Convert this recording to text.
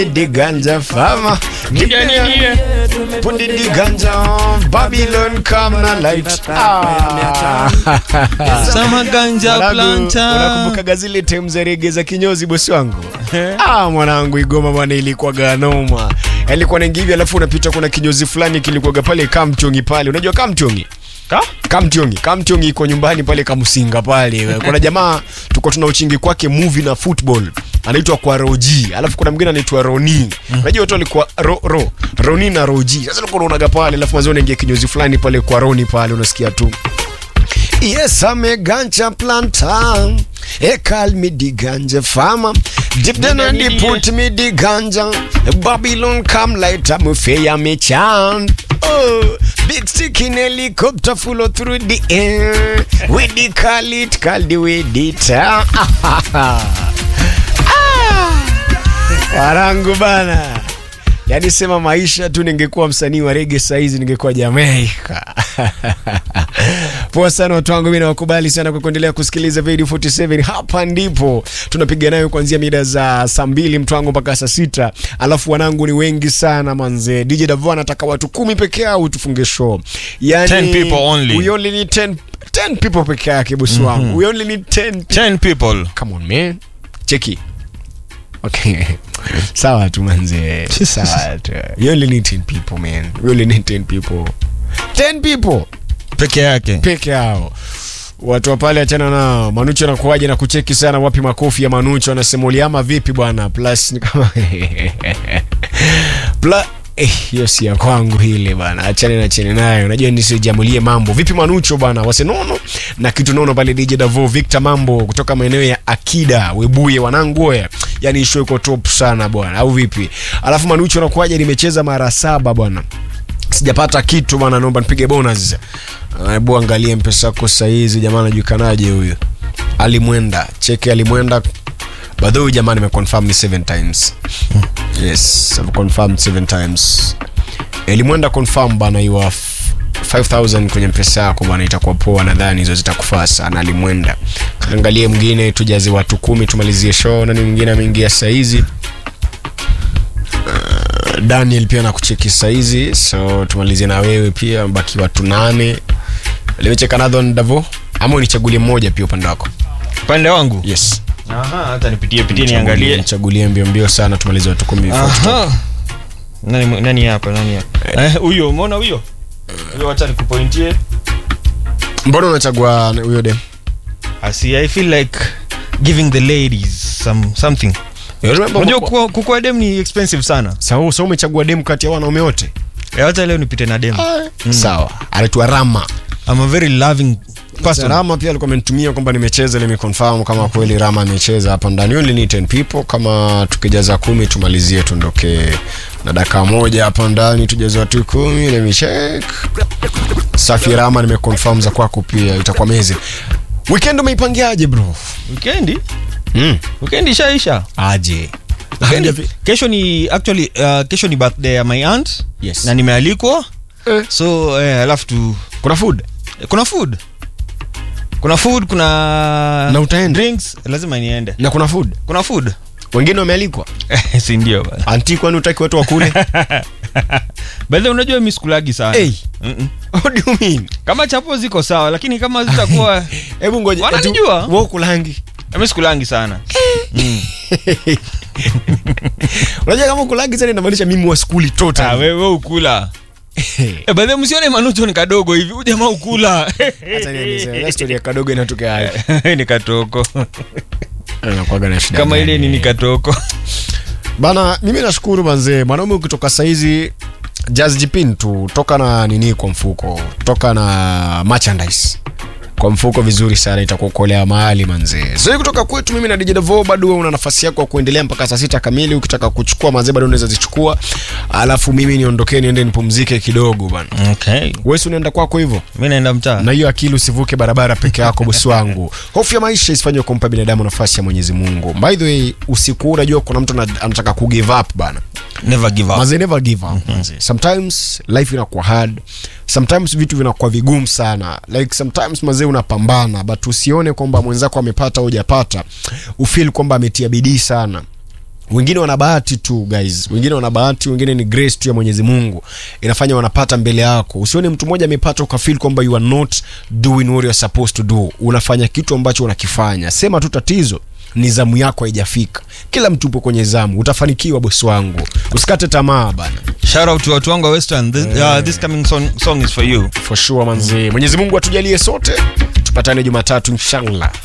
the ganja farmer. Give me Put the ganja on Babylon come na light. Ah. Sama ganja Mwanangu, planta. Unakumbukaga zile tem za rege za kinyozi bosi wangu? Ah, mwanangu Igoma bwana ilikuwa ganoma. Alikuwa naingi hivi alafu unapita kuna kinyozi fulani kilikuwaga pale Kamtongi pale. Unajua Kamtongi? Ka? Kamtiongi, Kamtiongi iko nyumbani pale Kamusinga pale. Kuna jamaa tuko tuna uchingi kwake movie na football. Anaitwa kwa Roji. Alafu kuna mwingine anaitwa Roni. Unajua watu walikuwa ro, ro, Roni na Roji. Sasa ulikuwa unaonaga pale alafu mazao unaingia kinyozi fulani pale kwa Roni pale unasikia tu. Yes, I'm a ganja planter. They call me the ganja farmer. Deep down and they put me the ganja. Babylon come light up me fair me chant. Oh, big stick in helicopter follow through the air. We the call it, call the way the town. Warangu bana. Yaani sema maisha tu, ningekuwa msanii wa rege saizi ningekuwa Jamaica. Poa sana watu wangu, mimi nawakubali sana kwa kuendelea kusikiliza Radio 47. Hapa ndipo tunapiga nayo kuanzia mida za saa mbili mtu wangu mpaka saa sita. Alafu wanangu ni wengi sana manze. DJ Davo anataka watu kumi peke yao tufunge show. Yani 10 people only. We only need 10 10 people peke yake bosi wangu. We only need 10 10 people. Come on man. Cheki. Okay. Sawa tu manze. Sawa tu. You only need 10 people man. We only need 10 people. 10 people Peke yake. peke yao. Watu wa pale achana na Manucho anakuaje na kucheki sana wapi makofi ya Manucho anasema uliama vipi bwana? Plus ni kama Pla Eh, hiyo si ya kwangu hile bana, achane na chene nayo. Unajua nisijamulie mambo. Vipi Manucho bana, wasenono na kitu nono pale DJ Davo Victor Mambo kutoka maeneo ya Akida Webuye wanangu oya. Yani show iko top sana bwana, au vipi? Alafu Manucho anakuaje, nimecheza mara saba bwana sijapata kitu bwana, naomba nipige bonus. Hebu angalie mpesa yako saa hizi, jamaa anajulikanaje huyu? Alimwenda, cheki Alimwenda. By the way, jamaa nimeconfirm ni 7 times. Yes, I've confirmed 7 times. Alimwenda confirm bana, you are 5000 kwenye mpesa yako bwana, itakuwa poa, nadhani hizo zitakufaa sana. Alimwenda, angalie mwingine, tujaze watu kumi tumalizie show. Nani mwingine ameingia saa hizi? Daniel pia nakucheki saizi, so tumalizie na wewe pia, baki watu nane. Limecheka Nathan Davo, ama unichagulie mmoja pia upande wako? Upande wangu. Yes, Aha, hata nipitie pitie niangalie. nichagulie mbio mbio sana, tumalize watu kumi. Aha. Nani nani hapa? Nani hapa? Eh, huyo umeona huyo? Huyo acha nikupointie. Mbona unachagua huyo dem? I see I feel like giving the ladies some something. Unajua kukua, kukua dem ni expensive sana. Sawa, so umechagua dem kati ya wanaume wote? Eh, Hata leo nipite na dem. Sawa, anaitwa Rama. I'm a very loving person. Rama pia alikuwa amenitumia kwamba nimecheza, nimeconfirm kama kweli Rama amecheza hapa ndani. Only need 10 people, kama tukijaza kumi tumalizie, tuondoke na dakika moja hapa ndani, tujaze watu kumi. Let me check. Safi Rama, nimeconfirm za kwako pia, itakuwa mezi. Weekend umeipangiaje bro? Weekendi? Mm. Weekendi ishaisha. Aje. Weekendi- Kesho ni actually uh, kesho ni birthday ya my aunt Yes. na nimealikwa Eh. so eh, alafu tu Kuna food? kuna food kuna food kuna Na utaenda? drinks lazima niende Na kuna food? kuna food Wengine wamealikwa? si ndio bana Anti, kwani utaki watu wakule? bedhe unajua mi sikulagi sana Hey. Mm-mm. What do you mean? kama chapo ziko sawa lakini kama zitakuwa Hebu ngoja. Wananijua? eti Wewe ukulangi. mi sikulangi sana mm. Unajua kama ukulangi sana inamaanisha mimi wa skuli ah, total. wewe ukula Eh, bedhe msione manucho ni kadogo hivi ujamaa ukula Acha nieleze. Ile story ya kadogo inatokea hapo. ni katoko Anakuwaga na shida. kama gani? ile nini katoko Bana, mimi nashukuru manzee. Mwanaume ukitoka saizi Jazz Jipin tu toka na nini kwa mfuko, toka na merchandise kwa mfuko vizuri sana, itakuokolea mahali manzee. So kutoka kwetu mimi na DJ Devo, bado wewe una nafasi yako ya kuendelea mpaka saa sita kamili. Ukitaka kuchukua manzee, bado unaweza zichukua, alafu mimi niondokee niende nipumzike kidogo bana. okay. Wewe si unaenda kwako hivyo? mi naenda mtaa na hiyo akili usivuke barabara peke yako bosi wangu hofu ya maisha isifanywe kumpa binadamu nafasi ya mwenyezi mungu by the way usiku huu unajua kuna mtu ana- anataka ku give up bana never give up Maze never give up manze. sometimes life inakuwa hard sometimes vitu vinakuwa vigumu sana like sometimes mazee unapambana but usione kwamba mwenzako amepata au hujapata ufeel kwamba ametia bidii sana wengine wana bahati tu guys wengine wana bahati wengine ni grace tu ya mwenyezi mungu inafanya wanapata mbele yako usione mtu mmoja amepata ukafil kwamba you are not doing what you are supposed to do unafanya kitu ambacho unakifanya sema tu tatizo ni zamu yako haijafika kila mtu upo kwenye zamu utafanikiwa bosi wangu usikate tamaa bana shout out to watu wangu wa western this, uh, this coming song, song is for you for sure manzi mwenyezi mungu atujalie sote tupatane jumatatu inshallah